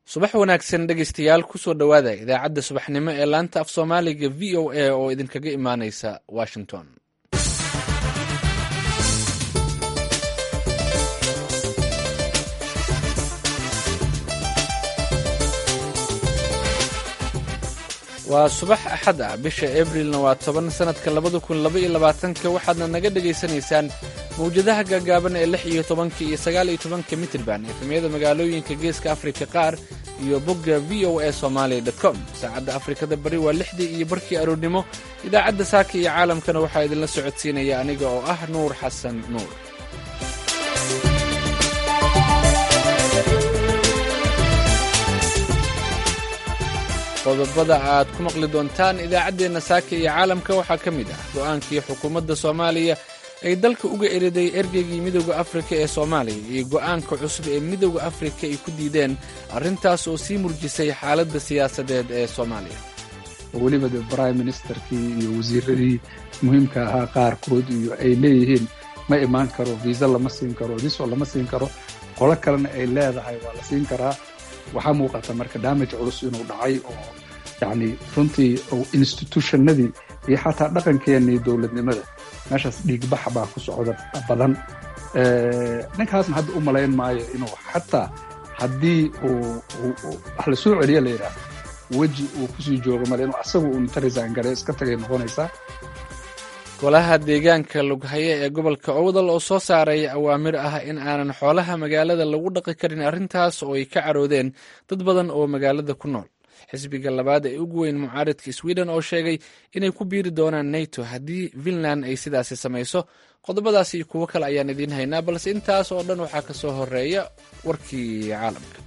subax wanaagsan dhegeystayaal kusoo dhowaada idaacadda subaxnimo ee laanta af soomaaliga v o a oo idinkaga imaaneysa washington waa subax axad ah bisha abrilna waa toban sanadka labada kun laba iyo labaatanka waxaadna naga dhegaysanaysaan mawjadaha gaagaaban ee lix iyo tobanka iyo sagaal iyo tobanka mitrban efemyada magaalooyinka geeska afrika qaar iyo bogga v o a somalia com saacadda afrikada bari waa lixdii iyo barkii aroornimo idaacadda saaka iyo caalamkana waxaa idinla socodsiinaya aniga oo ah nuur xasan nuur qodobada aad ku maqli doontaan idaacaddeenna saaka iyo caalamka waxaa ka mid ah go'aankii xukuumadda soomaaliya ay dalka uga eriday ergeygii midowda afrika ee soomaaliya iyo go'aanka cusub ee midowda afrika ay ku diideen arrintaas oo sii murjisay xaaladda siyaasadeed ee soomaaliya weliba de prime ministerkii iyo wasiiradii muhiimka ahaa qaarkood iyo ay leeyihiin ma imaan karo viisa lama siin karo diso lama siin karo qolo kalena ay leedahay waa la siin karaa waxaa muuqata marka damage culus inuu dhacay oo yacni runtii institutionadii iyo xataa dhaqankeenii dowladnimada meeshaas dhiigbax baa ku socda badan ninkaasna hadda u malayn maayo inuu xataa haddii uu wax la soo celiya la yidhaahdo weji uu kusii joogo male inuu asagu uu inta resign gare iska tagay noqonaysaa golaha deegaanka lughaye ee gobolka owdal oo soo saaray awaamir ah in aanan xoolaha magaalada lagu dhaqi karin arrintaas oo ay ka caroodeen dad badan oo magaalada ku nool xisbiga labaad ee ugu weyn mucaaridka sweden oo sheegay inay ku biiri doonaan nato haddii finland ay sidaasi samayso qodobadaas iyo kuwo kale ayaan idiin haynaa balse intaas oo dhan waxaa ka soo horeeya warkii caalamka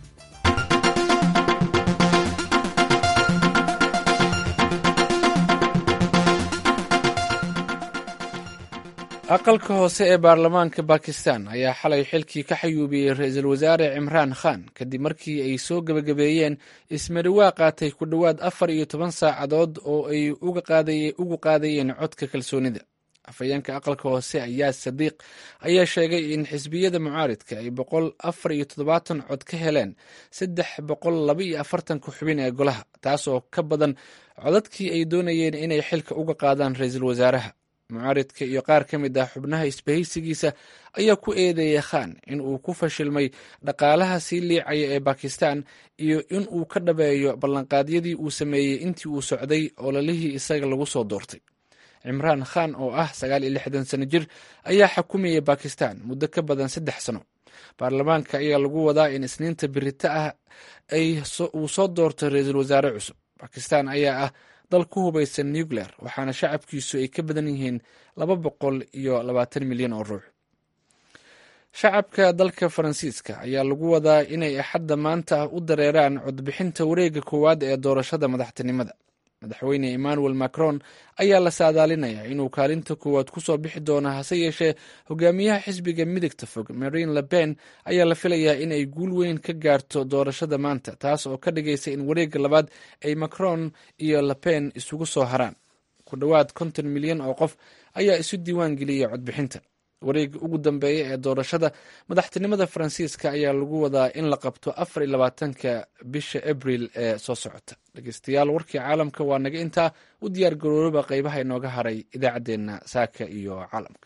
aqalka hoose ee baarlamaanka bakistan ayaa xalay xilkii ka xayuubiyey ra-iisul wasaare cimraan khan kadib markii ay soo gebagabeeyeen ismariwaa qaatay ku dhowaad afar iyo toban saacadood oo ay ugu qaadayeen codka kalsoonida afhayeenka aqalka hoose ayaa sadiiq ayaa sheegay in xisbiyada mucaaridka ay boqol afar iyo toddobaatan cod ka heleen saddex boqol laba iyo afartanka xubin ee golaha taas oo ka badan codadkii ay doonayeen inay xilka uga qaadaan ra-iisul wasaaraha mucaaridka iyo qaar ka mid ah xubnaha isbahaysigiisa ayaa ku eedeeyay khan in uu ku fashilmay dhaqaalaha sii liicaya ee bakistan iyo in uu ka dhabeeyo ballanqaadyadii uu sameeyey intii uu socday ololihii isaga lagu soo doortay cimraan khan oo ah sagaal iyo lixdan sano jir ayaa xukumayay bakistan muddo ka badan saddex sano baarlamaanka ayaa lagu wadaa in isniinta birita ah uu soo doorto ra-iisul wasaare cusub bakistan ayaa ah dal ku hubaysan nuclear waxaana shacabkiisu ay ka badan yihiin laba boqol iyo labaatan milyan oo ruux shacabka dalka faransiiska ayaa lagu wadaa inay axadda maanta u dareeraan codbixinta wareegga koowaad ee doorashada madaxtinimada madaxweyne emmanuel macron ayaa la saadaalinayaa inuu kaalinta koowaad ku soo bixi doono hase yeeshee hogaamiyaha xisbiga midigta fog marine le pen ayaa la filayaa in ay guul weyn ka gaarto doorashada maanta taas oo ka dhigaysa in wareegga labaad ay macron iyo le pen isugu soo haraan ku dhowaad konton milyan oo qof ayaa isu diiwaan geliyay codbixinta wareegga ugu dambeeya ee doorashada madaxtinimada faransiiska ayaa lagu wadaa in la qabto afar iyo labaatanka bisha abril ee soo socota dhegeystayaal warkii caalamka waa naga intaa u diyaar garooba qeybaha inooga haray idaacaddeenna saaka iyo caalamka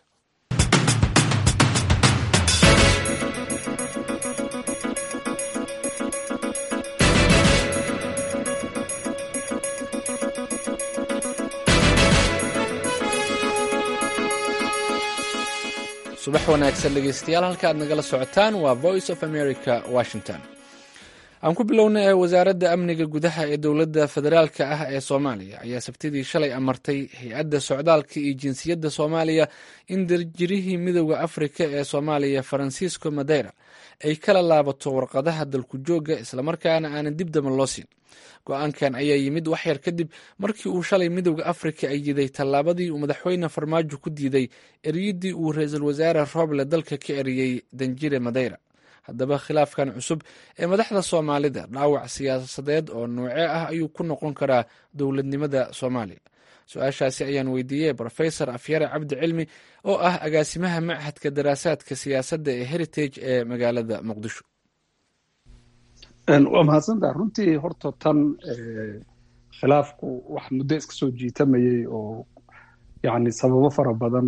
subax wanaagsan dhegeystayaal halka aad nagala socotaan waa voice of america washington aan ku bilowna ee wasaaradda amniga gudaha ee dowladda federaalka ah ee soomaaliya ayaa sabtidii shalay amartay hay-adda socdaalka iyo jinsiyadda soomaaliya in darjirihii midowda afrika ee soomaaliya faransiisco madeira ay kala laabato warqadaha dalku joogga islamarkaana aanan dib daba loo siin go-aankan ayaa yimid waxyar kadib markii uu shalay midowda afrika ay yiday tallaabadii uu madaxweyne farmaajo ku diiday eriyadii uu ra-iisul wasaare rooble dalka ka eriyey danjire madeira haddaba khilaafkan cusub ee madaxda soomaalida dhaawac siyaasadeed oo noocee ah ayuu ku noqon karaa dowladnimada soomaaliya su-aashaasi ayaan weydiiyey rofesor afyare cabdi cilmi oo ah agaasimaha machadka daraasaadka siyaasadda ee heritage ee magaalada muqdisho waa mahadsantaha runtii horta tan khilaafku wax muddo iska soo jiitamayay oo yani sababo fara badan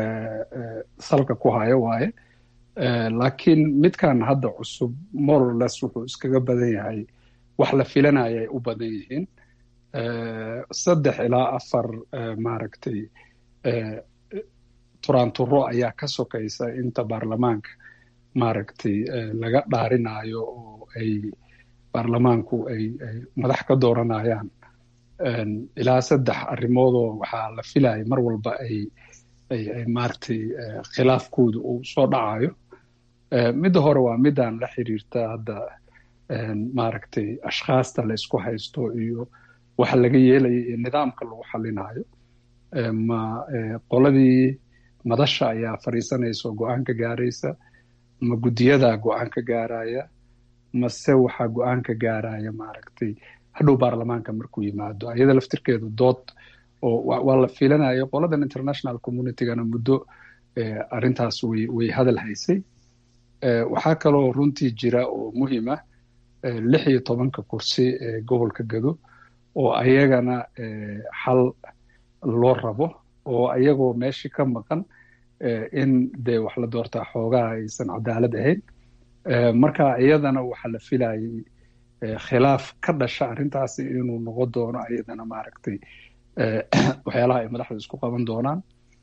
salka ku hayo waaye laakiin midkan hadda cusub morales wuxuu iskaga badan yahay wax la filanaya ay u badan yihiin saddex ilaa afar maaragtay turaanturo ayaa ka sokaysa inta baarlamaanka maaragtay laga dhaarinayo oo ay baarlamaanku ay ay madax ka dooranayaan ilaa saddex arrimoodoo waxaa la filaya mar walba ay ay ay maaragtay khilaafkooda uu soo dhacayo midda hore waa midaan la xiriirta hadda maaragtay ashkhaasta la isku haysto iyo waxa laga yeelaya iyo nidaamka lagu xalinayo ma qoladii madasha ayaa fadhiisanaysa oo go-aan ka gaaraysa ma guddiyadaa go-aan ka gaaraya mase waxaa go-aan ka gaaraya maaragtay hadhow baarlamaanka markuu yimaado ayada laftirkeedu dood oo waa la filanaya qoladan international communitygana muddo arrintaas way way hadal haysay waxaa kaloo runtii jira oo muhiim ah lix iyo tobanka kursi ee gobolka gado oo ayagana xal loo rabo oo ayagoo meeshii ka maqan in dee wax la doortaa xoogaha aysan cadaalad ahayn marka iyadana waxaa la filayay khilaaf ka dhasha arrintaasi inuu noqon doono ayadana maaragtay waxyaalaha ay madaxda isku qaban doonaan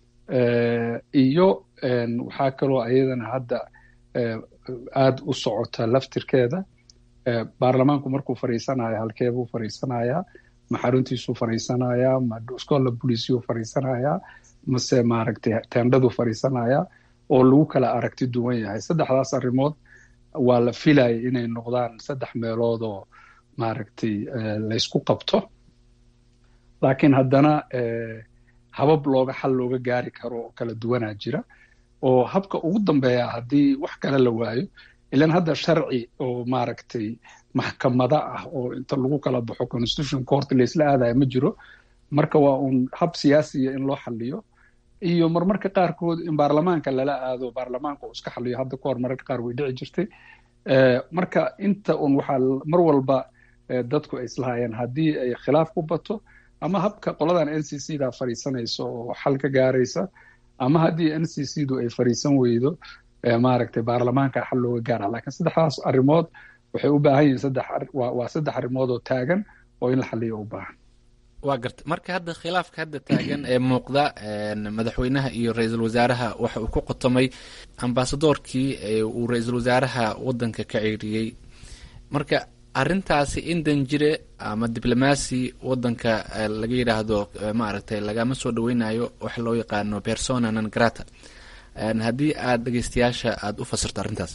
iyo waxaa kaloo ayadana hadda aada u socota laftirkeeda baarlamaanku markuu fadhiisanayo halkeebuu fadhiisanayaa ma xaruntiisuu fadhiisanayaa ma scola boliciyuu fadhiisanayaa mase maaragtay tendhaduu fadhiisanayaa oo lagu kala aragti duwan yahay saddexdaas arrimood waa la filaya inay noqdaan saddex meelood oo maaragtay laysku qabto laakiin haddana habab looga xal looga gaari karo oo kala duwanaa jira oo habka ugu dambeeya haddii wax kale la waayo ilan hadda sharci oo maaragtay maxkamada ah oo inta lagu kala baxo constitution court laysla aadaya ma jiro marka waa uun hab siyaasiya in loo xaliyo iyo marmarka qaarkood in baarlamaanka lala aado baarlamaanka uu iska xaliyo hadda kahor mararka qaar way dhici jirtay marka inta un waxaa mar walba dadku ay islahayeen haddii ay khilaaf ku bato ama habka qoladan n c c da fadhiisanaysa oo xal ka gaaraysa ama haddii n c c du ay fadhiisan weydo maaragtay baarlamaanka xal looga gaara lakiin saddexdaas arrimood waxay u baahan yihiin saddex waa saddex arrimood oo taagan oo in la xaliyo u baahan waa garta marka hadda khilaafka hadda taagan ee muuqda madaxweynaha iyo ra-iisul wasaaraha waxa uu ku qotomay ambasadoorkii uu ra-iisul wasaaraha waddanka ka ceeriyey marka arrintaasi in danjire ama diblomaasi waddanka laga yidhaahdo maaragtay lagama soo dhaweynayo waxa loo yaqaano persona non grata haddii aada dhegeystayaasha aada u fasirto arrintaas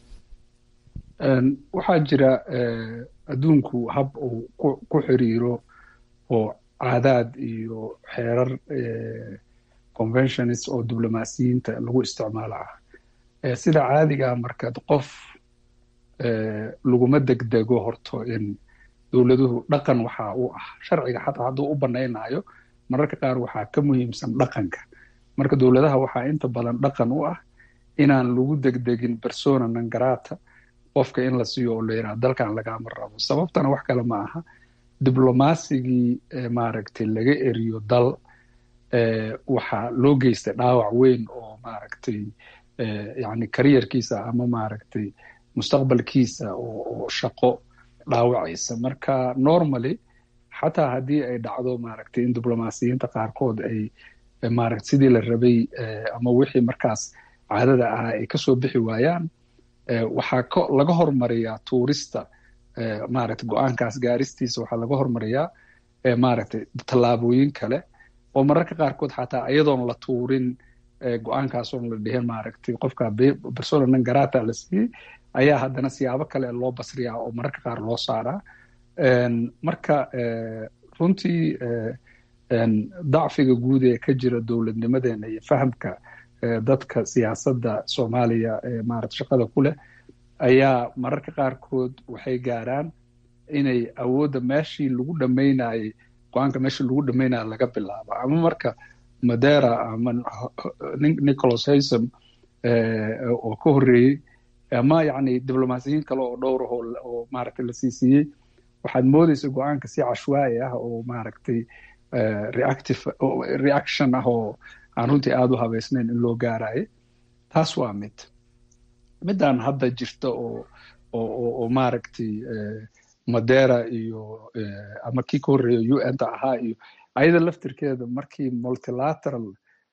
waxaa jira adduunku hab uu ku xiriiro oo caadaad iyo xeerar conventionist oo diblomaasiyiinta lagu isticmaalo ah sida caadigaa markaad qof laguma degdego horto in dowladuhu dhaqan waxaa u ah sharciga xataa hadduu u banaynayo mararka qaar waxaa ka muhiimsan dhaqanka marka dowladaha waxaa inta badan dhaqan u ah inaan lagu degdegin persona non grata qofka in la siiyo oo la yidhaha dalkan lagama rabo sababtana wax kale ma aha diblomasigii maaragtay laga eriyo dal waxaa loo geystay dhaawac weyn oo maaragtay yani kariyarkiisa ama maaragtay mustaqbalkiisa oo shaqo dhaawacaysa marka normally xataa haddii ay dhacdo maaragtay in diblomaasiyiinta qaarkood ay maaragta sidii la rabay ama wixii markaas caadada ahaa ay kasoo bixi waayaan waxaa ko laga hormariyaa tuurista maaragta go-aankaas gaaristiisa waxaa laga hormariyaa maaragtay tallaabooyin kale oo mararka qaarkood xataa iyadoon la tuurin go-aankaas oon la dhihin maaragtay qofka persona non grata la siiyey ayaa haddana siyaabo kale loo basriyaa oo mararka qaar loo saaraa marka runtii dacfiga guud ee ka jira dowladnimadeena iyo fahamka dadka siyaasadda soomaaliya ee maarata shaqada ku leh ayaa mararka qaarkood waxay gaaraan inay awoodda meeshii lagu dhammaynayey go-aanka meeshii lagu dhammaynaya laga bilaabo ama marka madera ama nicholas haysom oo ka horreeyey ama yacni diblomaasiyiin kale oo dhowr ah oo maaragtay la sii siiyey waxaad moodeysa go-aanka si cashwaa'i ah oo maaragtay reactive reaction ah oo aan runtii aada u habeysnayn in loo gaarayo taas waa mid midaan hadda jirta oo oo oo maaragtay madera iyo ama kii ka horreeya u n ta ahaa iyo ayada laftirkeeda markii multilateral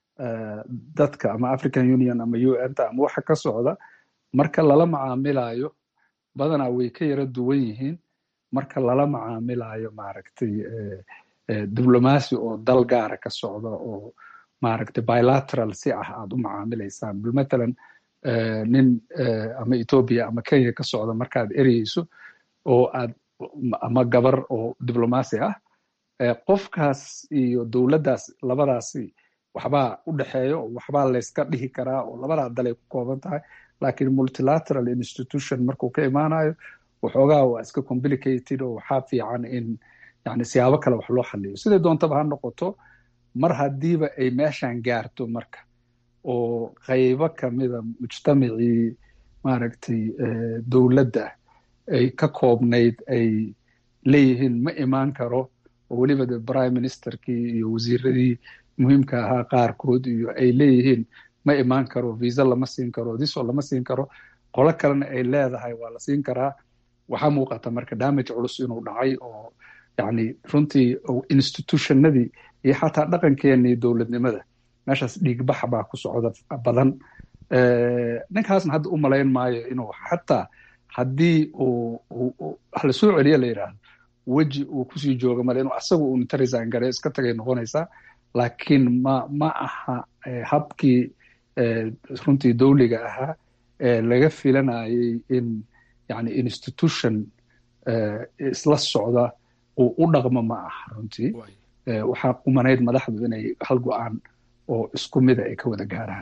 dadka ama african union ama u n ta ama waxa ka socda marka lala macaamilayo badanaa way ka yara duwan yihiin marka lala macaamilayo maaragtay diblomacy oo dal gaara ka socda oo maaragtay bilateral si ah aad u macaamilaysaan bal matalan nin ama ethoobia ama kenya ka socda markaad ereyeyso oo aad ama gabar oo diblomacy ah qofkaas iyo dowladdaas labadaasi waxbaa u dhexeeya oo waxbaa layska dhihi karaa oo labadaa dalay ku kooban tahay lakiin multilateral institution markuu ka imaanayo waxoogaa waa iska complicated oo waxaa fiican in yani siyaabo kale wax loo xaliyo siday doontaba ha noqoto mar haddiiba ay meeshan gaarto marka oo qaybo kamida mujtamacii maaragtay dowladda ay ka koobnayd ay leeyihiin ma imaan karo oo weliba de prime ministerkii iyo wasiiradii muhiimka ahaa qaarkood iyo ay leeyihiin ma imaan karo visa lama siin karo diso lama siin karo qolo kalena ay leedahay waa la siin karaa waxaa muuqata marka damage culus inuu dhacay oo yani runtii institutionadii iyo xataa dhaqankeenii dowladnimada meeshaas dhiigbax baa ku socda badan ninkaasna hadda u malayn maayo inuu xataa haddii uu la soo celiya la yidhaahdo weji uu kusii jooga male inuu asagu uu inta resign gare iska tagay noqonaysaa laakiin ma ma aha habkii runtii dowliga ahaa ee laga filanayay in yani institution isla socda uu u dhaqmo ma aha runtii waxaa qumanayd madaxdu inay hal go-aan oo isku mida ay ka wada gaaraan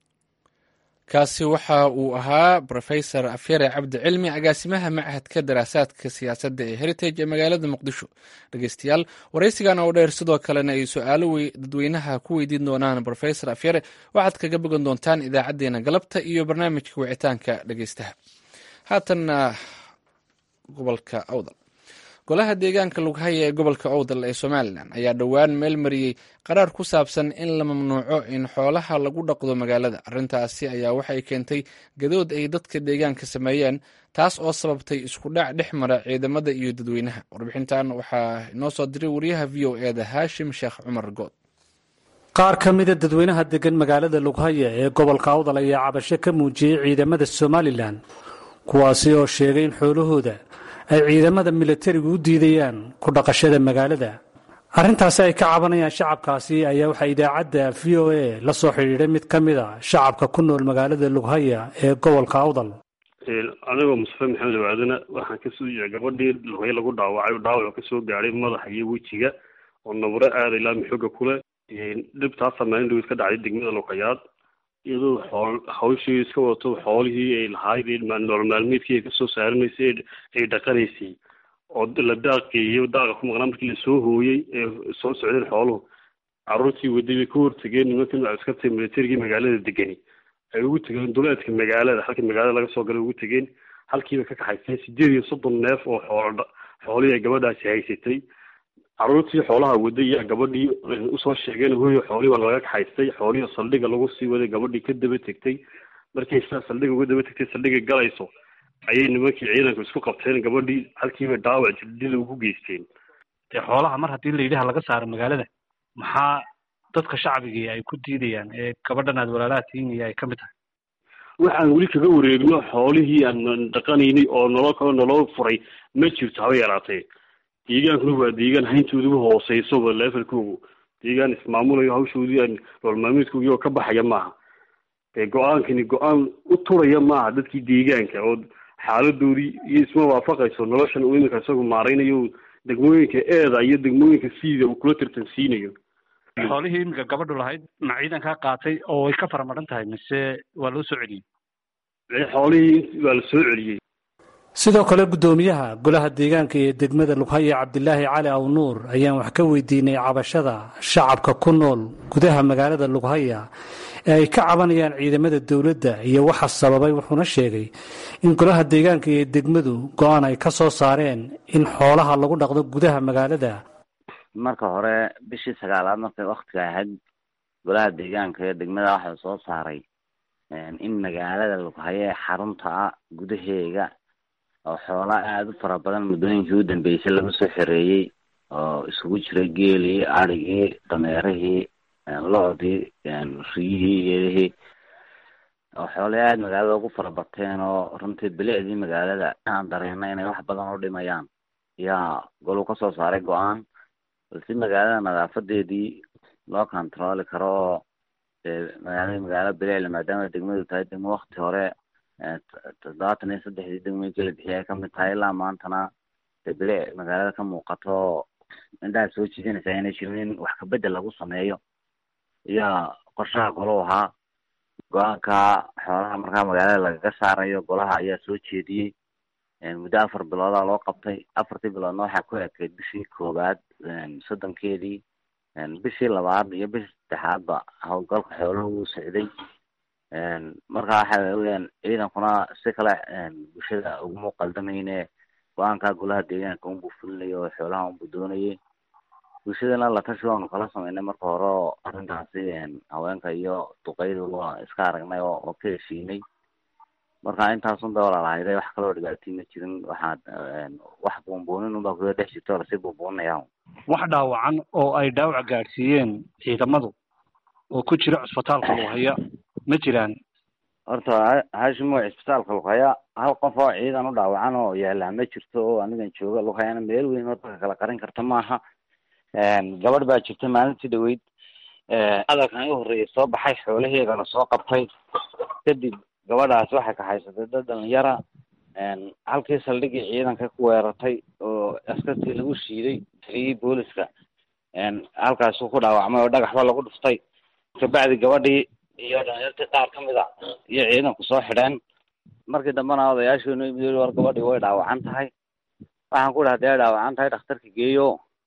kaasi waxa uu ahaa rofesor afyare cabdi cilmi agaasimaha machadka daraasaadka siyaasadda ee heritage ee magaalada muqdisho dhegeystayaal waraysigan oo dheer sidoo kalena ay su-aalo dadweynaha ku weydiin doonaan rofesor afyare waxaad kaga bogan doontaan idaacadeena galabta iyo barnaamijka wicitaanka dhegeystaha haatanna gobolka awdal golaha deegaanka lughaya ee gobolka owdal ee somalilan ayaa dhowaan meel mariyey qaraar ku saabsan in la mamnuuco in xoolaha lagu dhaqdo magaalada arrintaasi ayaa waxay keentay gadood ay dadka deegaanka sameeyeen taas oo sababtay isku dhac dhex mara ciidamada iyo dadweynaha warbixintan waxaa inoo soo diray wariyaha v o e da haashim sheekh cumar good qaar ka mida dadweynaha degan magaalada lughaya ee gobolka awdal ayaa cabasho ka muujiyey ciidamada somalilan kuwaasi oo sheegay in xoolahooda ay ciidamada milatarigu u diidayaan ku dhaqashada magaalada arrintaasi ay ka cabanayaan shacabkaasi ayaa waxaa idaacadda v o a la soo xidhiidhay mid ka mid a shacabka ku nool magaalada lughaya ee gobolka awdal anigoo mustafe maxamed waadana waxaan kasoo gabadhii lughaya lagu dhaawacay dhaawac kasoo gaadhay madaxa iyo wejiga oo nabro aada ilaa mixooga kule dhibtaas samayn dhow iska dhacday degmada luqayaad iyadoo xool hawshii iska wadato xoolihii ay lahayd nolol maalmeedkii ay kasoo saaranaysay ay dhaqanaysay oo la daaqeeyo daaqa ku maqnaa markii lasoo hooyey ee soo socdeen xooluhu carruurtii waday bay ka hortageen nimankan askarta militarigii magaalada degani ay ugu tegeen duleedka magaalada halkii magaalada laga soo galay ugu tegeen halkiiba ka kaxaysteen sideed iyo soddon neef oo xool xoolihii ay gabadhaasi haysatay carruurtii xoolaha waday yaa gabadhii usoo sheegeen hooyo xoolihii waa laga kaxaystay xoolihii saldhiga lagu sii waday gabadhii ka daba tegtay markay saa saldhiga uga daba tegtay saldhiga galayso ayay nimankii ciidanku isku qabteen gabadhii halkiiba dhaawac jirdila ugu geysteen dee xoolaha mar haddii la yidhaha laga saaro magaalada maxaa dadka shacbigii ay ku diidayaan ee gabadhan aad walaalaha tihiin iyo ay ka mid tahay waxaan weli kaga wareegno xoolihii aan dhaqanaynay oo nolol kaloo nolol furay ma jirto haba yaraatee deegaankuna waa deegaan hayntooda ugu hooseysoba levelkoogu deegaan ismaamulayo hawshoodii aan nolol maalmeedkoogii oo ka baxaya maaha dee go-aankani go-aan u turaya maaha dadkii deegaanka oo xaaladoodii iyo isma waafaqayso noloshan uu iminka isagu maaraynayo degmooyinka eeda iyo degmooyinka siida uu kula tartansiinayo xoolihii iminka gabadhu lahayd ma ciidankaa qaatay oo way ka faramaran tahay mise waa loo soo celiyey xoolihii waa la soo celiyey sidoo kale guddoomiyaha golaha deegaanka ee degmada lughaya cabdilaahi cali awnuur ayaan wax ka weydiinay cabashada shacabka ku nool gudaha magaalada lughaya ee ay ka cabanayaan ciidamada dowladda iyo waxa sababay wuxuuna sheegay in golaha deegaanka iyo degmadu go-aan ay ka soo saareen in xoolaha lagu dhaqdo gudaha magaalada marka hore bishii sagaalaad markay waktiga ahayd golaha deegaanka iyo degmada waxaa soo saaray in magaalada lughaye ee xarunta ah gudaheega oo xoola aada u fara badan muddooyinkii u dambeysay laga soo xereeyey oo isugu jiray geelii adrhigii dameerihii lo-dii riyihii iyadihii oo xoolay aada magaalada ugu fara bateen oo runtii bilicdii magaalada aan dareena inay wax badan u dhimayaan yaa goluu kasoo saaray go-aan balse magaalada nadaafadeedii loo controli karo oo magaalada magaalo bilicla maadaama degmadu tahay degmo wakti hore toddobaatan iyo saddexdii degmooyinkii la bixiyay ay kamid tahay ilaa maantana de bilic magaalada ka muuqato indhaha soo jiidanaysa inay jirin in wax kabedel lagu sameeyo iyaa qorshaha golo ahaa go-aanka xoolaha markaa magaalada lagaga saarayo golaha ayaa soo jeediyey muddo afar biloodaa loo qabtay afartii biloodna waxaa ku ekeyd bishii koowaad soddonkeedii bishii labaad iyo bishii saddexaadba howlgalka xooluhu wuu socday marka waxa weyaan ciidankuna si kale bulshada uguma qaldamayne go-aanka golaha deegaanka unbuu fulinayo oo xoolaha unbuu doonayay bulshadana la tashi waanu kala sameynay marka hore oo arrintaasi haweenka iyo duqeydu waa iska aragnay oo ka heshiinay marka intaasun ba walaalahayday wax kaloo dhibaatii ma jirin waxaad wax buunbuunin unbaa kuda dhex jirto lasii buunbuuninaya wax dhaawacan oo ay dhaawac gaadhsiiyeen ciidamadu oo ku jira cusbitaalka lughaya ma jiraan horta hashimo cisbitaalka lughaya hal qof oo ciidan u dhaawacan oo yaallaa ma jirto oo anigan jooga lughayana meel weyn oo dadka kala qarin karta maaha gabadh baa jirta maalintii dhaweyd hadalkan i horreeyay soo baxay xoolaheedana soo qabtay kadib gabadhaas waxay kaxaysatay dad dhalinyara halkii saldhigii ciidanka ku weerartay oo askartii lagu shiiday taliyii booliska halkaasuu ku dhaawacmay oo dhagaxba lagu dhuftay kabacdi gabadhii iyo dhalinyartii qaar kamid a iyo ciidanku soo xidheen markii dambena odayaashiinu imid war gabadhii way dhaawacan tahay waxaan ku dhaha dee dhaawacan tahay dhakhtarka geeyo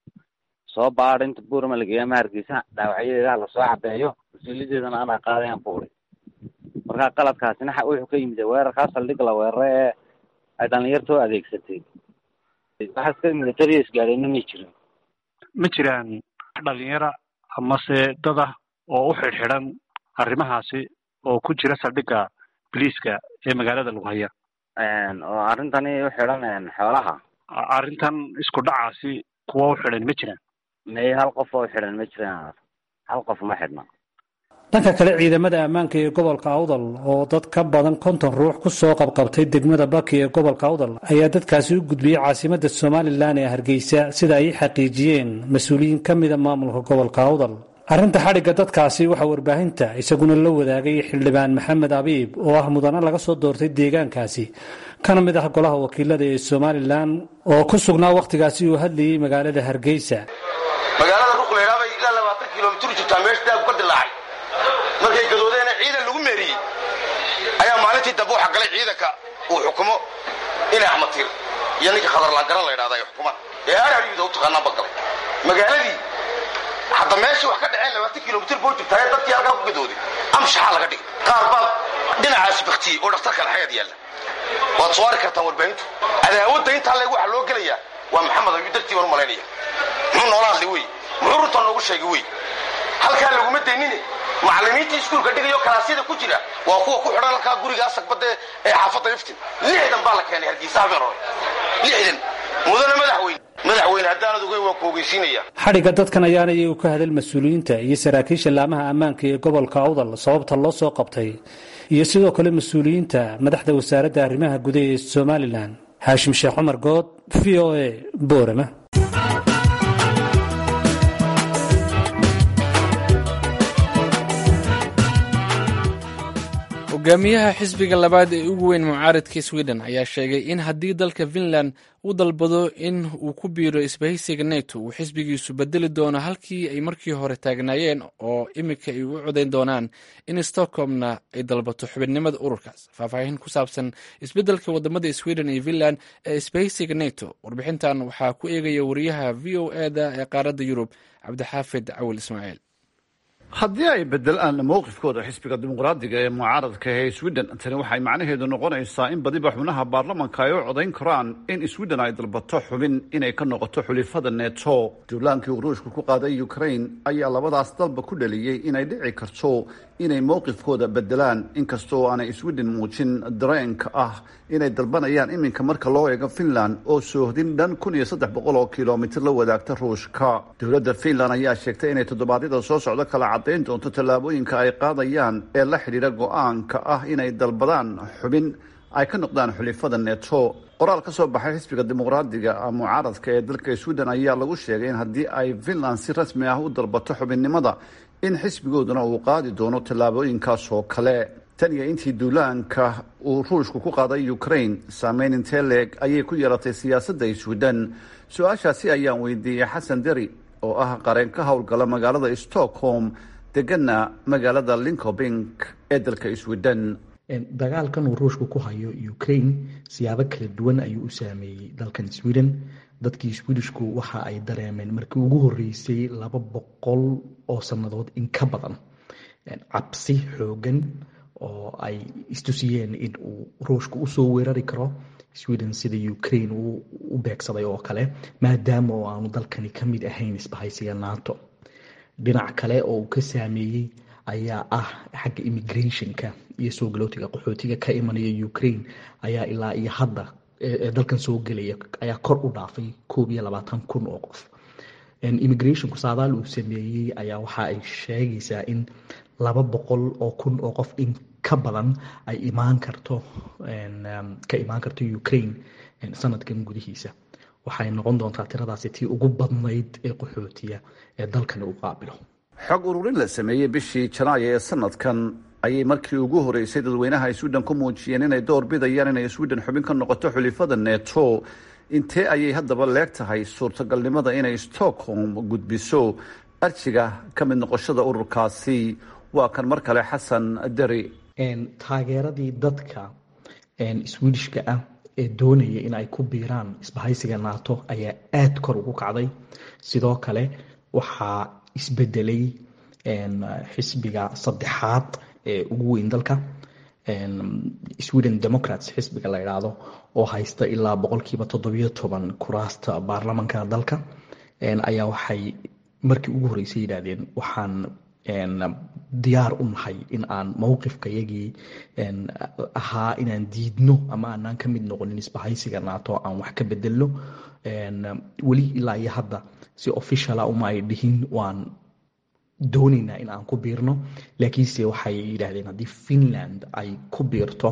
soo baad inta buurama lageeya ma hargeysa dhaawacyadeeda lasoo cabeeyo mas-uuliyadeedana anaa qaadayaan ku uri marka qaladkaasina wuxuu ka yimid weerarkaa saldhiga la weerara ee ay dhalinyartoo adeegsatay waxaas ka militariya isgaadheenna may jirin ma jiraan dhalinyara amase dad ah oo u xidhxidhan arrimahaasi oo ku jira saldhigga boliiska ee magaalada lughaya oo arrintani u xidhan xoolaha arrintan isku dhacaasi kuwa u xidhan ma jiraan may hal qof oo xidhan ma jiraan hal qof ma xidhna dhanka kale ciidamada ammaanka ee gobolka awdal oo dad ka badan konton ruux ku soo qabqabtay degmada baki ee gobolka awdal ayaa dadkaasi u gudbiyey caasimadda somalilan ee hargeysa sida ay xaqiijiyeen mas-uuliyiin ka mida maamulka gobolka awdal arrinta xadhigga dadkaasi waxaa warbaahinta isaguna la wadaagay xildhibaan maxamed abiib oo ah mudane laga soo doortay deegaankaasi kana mid ah golaha wakiilada ee somalilan oo ku sugnaa wakhtigaasi uu hadlayey magaalada hargeysa magaalada ruqleydhaa bay ilaa labaatan kilomitir jirtaa meesha daagu ka dilaacay markay gadoodeena ciidan lagu meeriyey ayaa maalintii dambe waxaa galay ciidanka uu xukumo ina axmatiir iyo ninka khadarlaangaran la ydhahda ay xukumaan ee aarhayuda u taqaanaan ba galay magaaladii hadda meeshii wax ka dhaceen labaatan kilomitir boo jirtaa dadkii halkaa ku gadooday amshaxaa laga dhigay qaar baa dhinacaasi baktiyey oo dhakhtarka alxayaad yaalla waad soo ari kartaan warbaahintu cadaawadda intaa leeg waxaa loo gelayaa waa maxamed ayuu dartii baan u malaynaya muxuu noola hadlay wey muxuu runtaa noogu sheegay wey halkaa laguma daynine macallimiintii iskuulka dhigayo kalaasyada ku jira waa kuwa ku xidhan halkaa guriga asagbadda ee xaafadda iftin lixdan baa la keenay hargeysa habeen hore lixdan mudane madaxweyne madaxweyne haddaanad ogeyn waan ku ogeysiinaya xadhigga dadkan ayaana iyagu ka hadal mas-uuliyiinta iyo saraakiisha laamaha ammaanka ee gobolka awdal sababta loo soo qabtay iyo sidoo kale mas-uuliyiinta madaxda wasaaradda arrimaha gudaha ee somalilan haashim sheekh cumar good v o a boorama hogaamiyaha xisbiga labaad ee ugu weyn mucaaradka sweden ayaa sheegay in haddii dalka finland uu dalbado in uu ku biiro isbahaysiga neto uu xisbigiisu bedeli doono halkii ay markii hore taagnaayeen oo iminka ay u codayn doonaan in stockholmna ay dalbato xubinimada ururkaas faahfaahin ku saabsan isbeddelka wadamada sweden iyo finland ee isbahaysiga neto warbixintan waxaa ku eegaya wariyaha v o eda ee qaaradda yurub cabdixaafid cawil ismaaciil haddii ay bedelaan mowqifkooda xisbiga dimuqraadiga ee mucaaradka ee sweden tani waxay macnaheedu noqonaysaa in badiba xubnaha baarlamanka ay u codayn karaan in sweden ay dalbato xubin inay ka noqoto xulifada neto duulaankii ruushka ku qaaday ukraine ayaa labadaas dalba ku dhaliyey inay dhici karto inay mowqifkooda bedelaan inkastoo aanay sweden muujin dareenka ah inay dalbanayaan iminka marka loo eego finland oo soohdin dhan kun iyo saddex boqol oo kilomitir la wadaagta ruushka dowladda finland ayaa sheegtay inay toddobaadyada soo socdo kala caddayn doonto tallaabooyinka ay qaadayaan ee la xidhiidha go-aanka ah inay dalbadaan xubin ay ka noqdaan xulifada neto qoraal ka soo baxay xisbiga dimuqraadiga mucaaradka ee dalka sweden ayaa lagu sheegay in haddii ay finland si rasmi ah u dalbato xubinnimada in xisbigooduna uu qaadi doono tallaabooyinkaas oo kale tan iyo intii duulaanka uu ruushku ku qaaday ukraine saameyn intee leeg ayay ku yeelatay siyaasadda sweden su-aashaasi ayaan weydiiyey xasan deri oo ah qareen ka howlgala magaalada stockholm degana magaalada linkobing ee dalka sweden dagaalkan uu ruushku ku hayo ukraine siyaabo kala duwan ayuu u saameeyey dalkan sweden dadkii swedishku waxa ay dareemeen markii ugu horeysay laba boqol oo sannadood in ka badan cabsi xoogan oo ay istusiyeen in uu ruushku usoo weerari karo sweden sida ukraine uu u beegsaday oo kale maadaama oo aanu dalkani ka mid ahayn isbahaysiga nato dhinac kale oo uu ka saameeyey ayaa ah xagga immigrationka iyo soo galootiga qaxootiga ka imanaya ukraine ayaa ilaa iyo hadda ee dalkan soo gelaya ayaa kor u dhaafay koob iyo labaatan kun oo qof immigrationku saadaal uu sameeyey ayaa waxa ay sheegaysaa in laba boqol oo kun oo qof in ka badan ay imaan karto ka imaan karto ukraine sanadkan gudihiisa waxay noqon doontaa tiradaasi tii ugu badnayd ee qaxootiya ee dalkani u qaabilo xog ururin la sameeyey bishii janaayo ee sanadkan ayay markii ugu horeysay dadweynaha sweden ku muujiyeen inay door bidayaan inay sweden xubin ka noqoto xulifada neto intee ayay haddaba leeg tahay suurtagalnimada inay stockholm gudbiso arjiga ka mid noqoshada ururkaasi waa kan mar kale xasan deri taageeradii dadka swedishka ah ee doonaya in ay ku biiraan isbahaysiga nato ayaa aada kor ugu kacday sidoo kale waxaa isbedelay xisbiga saddexaad ee ugu weyn dalka sweden democrats xisbiga la idhaahdo oo haysta ilaa boqolkiiba toddobiyo toban kuraasta baarlamanka dalka ayaa waxay markii ugu horreysay yidhaahdeen waxaan diyaar u nahay in aan mowqifkayagii ahaa inaan diidno ama aanaan ka mid noqonin isbahaysiga nato aan wax ka bedelno weli ilaa iyo hadda si officiala uma ay dhihin waan doonaynaa in aan ku biirno laakiinse waxay yidhaahdeen haddii finland ay ku biirto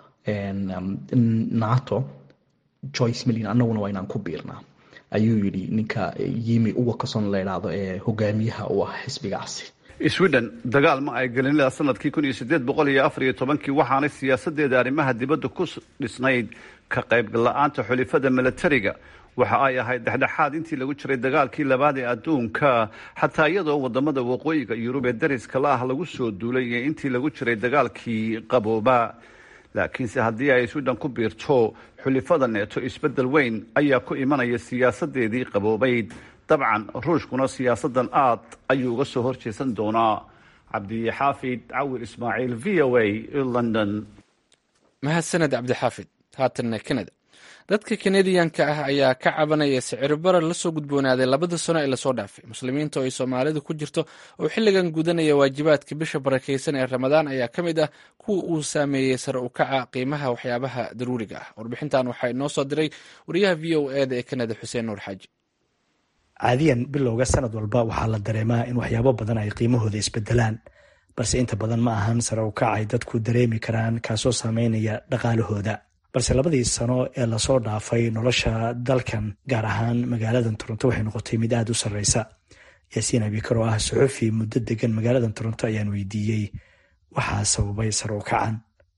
nato joyce millin annaguna waa inaan ku biirnaa ayuu yidhi ninka yimi uwakason la idhaahdo ee hogaamiyaha u ah xisbigaasi sweden dagaal ma ay gelin ilaa sanadkii kun iyo sideed boqol iyo afar iyo tobankii waxaanay siyaasadeeda arrimaha dibadda ku dhisnayd ka qaybgal la-aanta xulifada milatariga waxa ay ahayd dhexdhexaad intii lagu jiray dagaalkii labaad ee adduunka xataa iyadoo wadamada waqooyiga yurub ee dariska la ah lagu soo duulay iyo intii lagu jiray dagaalkii qabooba laakiinse haddii ay sweden ku biirto xulifada neeto isbedel weyn ayaa ku imanaya siyaasadeedii qaboobayd dabcan ruushkuna siyaasadan aad ayuu uga soo horjeesan doonaa cabdixaafid cawir ismaaciil v o a london mahadsaned cabdixaafid haatanna kanada dadka kanadiyanka ah ayaa ka cabanaya siciro barar lasoo gudboonaaday labada sano ee lasoo dhaafay muslimiinta oo ay soomaalidu ku jirto oo xilligan gudanaya waajibaadka bisha barakaysan ee ramadaan ayaa ka mid ah kuwa uu saameeyey sare u kaca qiimaha waxyaabaha daruuriga ah warbixintan waxaa inoo soo diray wariyaha v o eda ee kanada xuseen nuur xaaji caadiyan bilowga sanad walba waxaa la dareemaa in waxyaabo badan ay qiimahooda isbedelaan balse inta badan ma ahan sare u kac ay dadku dareemi karaan kaasoo saameynaya dhaqaalahooda balse labadii sano ee lasoo dhaafay nolosha dalkan gaar ahaan magaaladan toronto waxay noqotay mid aada u sarreysa yaasiin abikar oo ah suxufi muddo degan magaaladan toronto ayaan weydiiyey waxaa sababay sare u kacan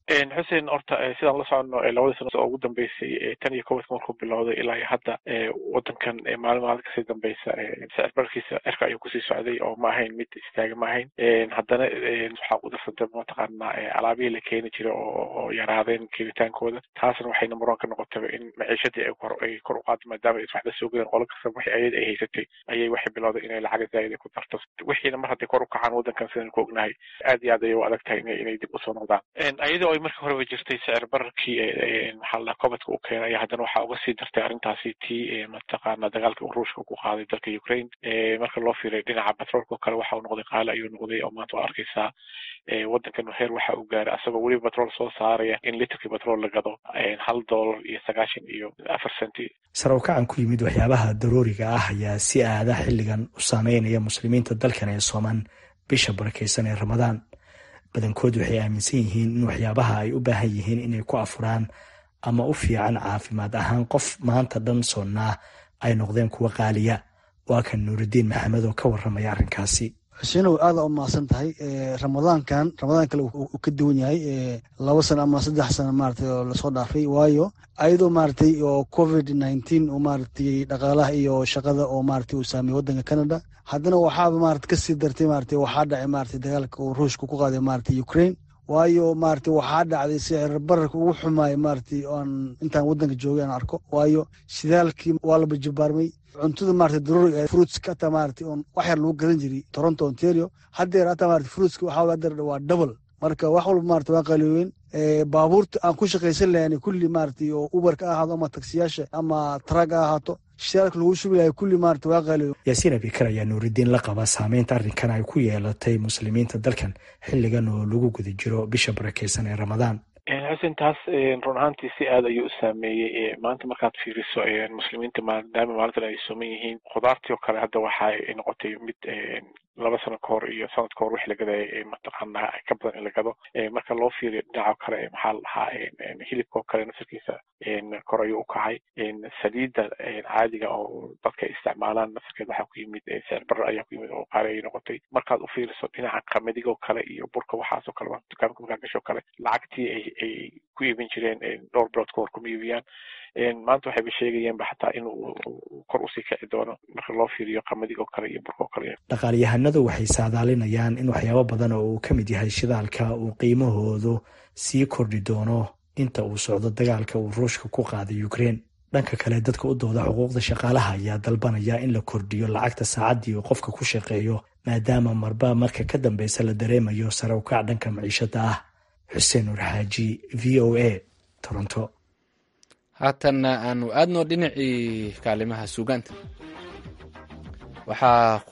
xuseen horta sidaan la soconno labadii sano oo ugu dambeysay tan iyo kowdka markuu bilowday ilaa iyo hadda wadankan maalin maalin kasii dambeysa sicir bararkiisa cirka ayuu kusii socday oo ma ahayn mid istaaga ma ahayn haddana waxaa ku darsantay mataqaanaa alaabihii la keeni jiray oo yaraadeen keenitaankooda taasna waxay number one ka noqotaba in maciishadii ay kor ay kor u qaado maadaama ay waxba soo gadeen qolo kasta wixii ayada ay haysatay ayay waxay bilowday inay lacaga zaa'id ku darto wixiina mar hadday kor u kacaan wadankan sidaan ku ognahay aad iyo aad ayay u adag tahay inay dib usoo noqdaan ayadoo ay markii horeba jirtay sicir bararkii maxaa la cobadka uu keenay ayaa haddana waxaa uga sii dartay arrintaasi tii mataqaana dagaalkii uu ruushka ku qaaday dalka ukraine marka loo fiiray dhinaca batroolka oo kale waxa uu noqday qaali ayuu noqday oo maanta waa arkaysaa wadankan heer waxa uu gaaray asagoo weliba batrool soo saaraya in litrkii batrool la gado hal dollar iyo sagaashan iyo afar centi sar u kacan ku yimid waxyaabaha daruuriga ah ayaa si aada xilligan u saameynaya muslimiinta dalkan ee sooman bisha barakeysan ee ramadaan badankood waxay aaminsan yihiin in waxyaabaha ay u baahan yihiin inay ku afuraan ama u fiican caafimaad ahaan qof maanta dhan soonnaa ay noqdeen kuwa qaaliya waa kan nuuridiin maxamed oo ka waramaya arrinkaasi xusenow aada u mahadsan tahay ramadaankan ramadaan kale uu ka duwan yahay laba sano ama saddex sano maratay oo lasoo dhaafay waayo ayadoo maratay oo covid nineteen oo maratay dhaqaalaha iyo shaqada oo maratay uu saameeyey wadanka canada haddana waxaaba marat kasii dartay maratay waxaa dhacay maratay dagaalka uu ruushka ku qaaday maratay ukraine waayo maratay waxaa dhacday sicir bararka ugu xumaaya maratay oan intaan wadanka joogay aan arko waayo shidaalkii waa la bajabaarmay cuntada maratay daruuriga fruitska hataa maratay oon wax yar lagu gadan jiray toronto ontario haddeer hataa maratay fruitska waxaa haddeer waa double marka wax walba maratay waa qaliyowen baabuurta aan ku shaqaysan lahayn kulli maratay oo uberka ha ahaado ama taksiyaasha ama trag ha ahaato shidaalka lagu shubi lahay kulli maratay waa qaliyo yaasiin abikar ayaa nuuridiin la qaba saameynta arrinkan ay ku yeelatay muslimiinta dalkan xilligan oo lagu guda jiro bisha barakeysan ee ramadaan xuseen taas run ahaantii si aad ayuu u saameeyey maanta markaad fiiriso muslimiinta maadaama maalintan ay sooman yihiin khudaartii oo kale hadda waxa noqotay mid laba sano ka hor iyo sanad ka hor wixii la gadaya mataqaana ka badan in la gado marka loo fiiriyo dhinaca kale maxaa la dhahaa hilibka oo kale nasarkiisa kor ayuu u kacay saliidda caadiga oo dadka ay isticmaalaan nasarkeed waxaa ku yimid sicir barar ayaa ku yimid oo qaali ayay noqotay markaad u fiiriso dhinaca qamadiga oo kale iyo burka waxaas oo kale dukaanka markaa gasho kale lacagtii ay ay ku iibin jireen dhowr bilood ka hor kuma iibiyaan maanta waxayba sheegayaanba xataa in kor usii kici doono marka loo fiiriyo qamadiga oo kale iyo burka oo kale dhaqaalyahanadu waxay saadaalinayaan in waxyaabo badan oo uu ka mid yahay shidaalka uu qiimahoodu sii kordhi doono inta uu socdo dagaalka uu ruushka ku qaaday ukraine dhanka kale dadka u dooda xuquuqda shaqaalaha ayaa dalbanaya in la kordhiyo lacagta saacaddii uu qofka ku shaqeeyo maadaama marba marka ka dambeysa la dareemayo sare u kac dhanka maciishada ah xuseen nuur xaaji v o a toronto haatanna aanu aadno dhinacii kaalimaha suugaanta waxaa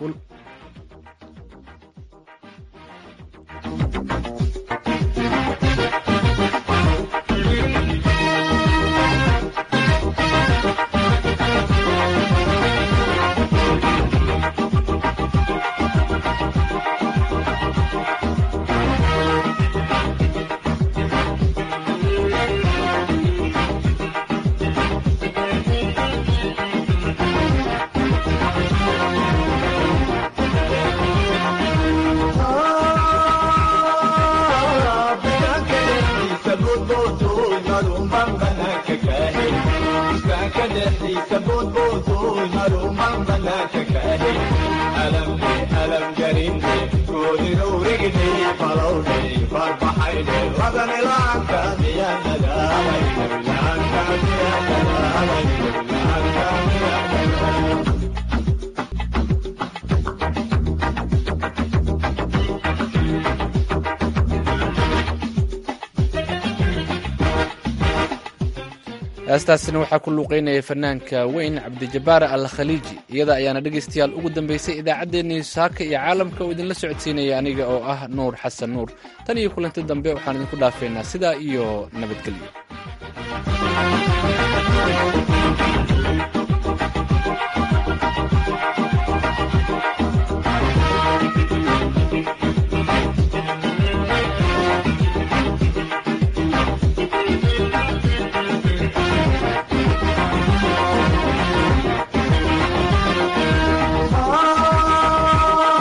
heestaasina waxaa ku luuqeynaya fanaanka weyn cabdijabaar al khaliiji iyada ayaana dhegaystayaal ugu dambaysay idaacaddeenii saaka iyo caalamka oo idinla socodsiinaya aniga oo ah nuur xasan nuur tan iyo kulanti dambe waxaan idinku dhaafeynaa sidaa iyo nabadgelyo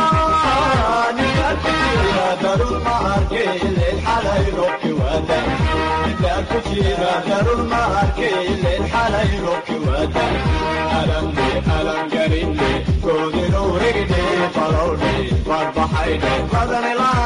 Darul Mahar ke le halay roki wada jira darun ma arkaylen xalay roobki wadan alamne alangarinne koodinuu rigdhe falowdhe barbaxaydhe badanila